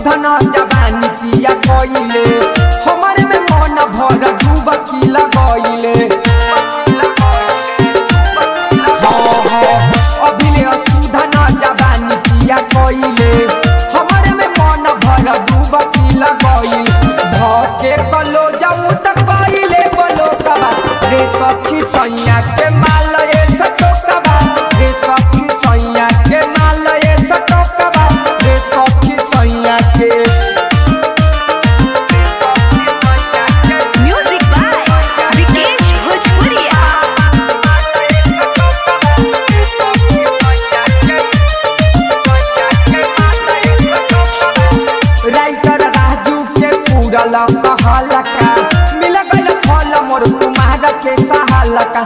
सुधन जवानी पिया कइले हमरे में मन भर डूब की लगइले अभिले सुधन जवानी पिया कइले हमरे में मन भर डूब की लगइल धके कलो जाऊ त कइले बोलो कबा रे सखी सैया के माल ए सतो कबा रे सखी सैया के माल ए सतो कबा रे सखी सैया के Music by Vikesh Bhojpuria. Writer Raju के पूरल कहलका मिल गइल फल मोर कुमार के सहालका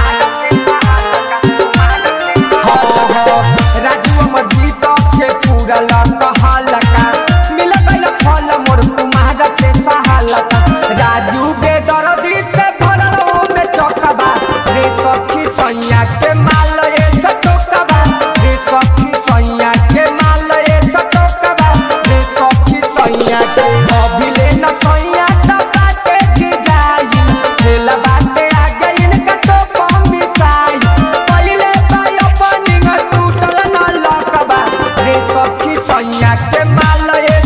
राजू अमर जीत के पूरल कहलका मिल गइल फल मोर कुमार के सहालका राजू के दर्दी से भरल में चौकबा रे सखी सैया के माल ए सटोकबा रे सखी सैया के माल ए सटोकबा रे सखी सैया के अभिले न सैया त बाटे की जाई खेला बाटे आ गई इनका तो कम मिसाई पहिले बायो पनिंग टूटल न लकबा रे सखी सैया के माल ए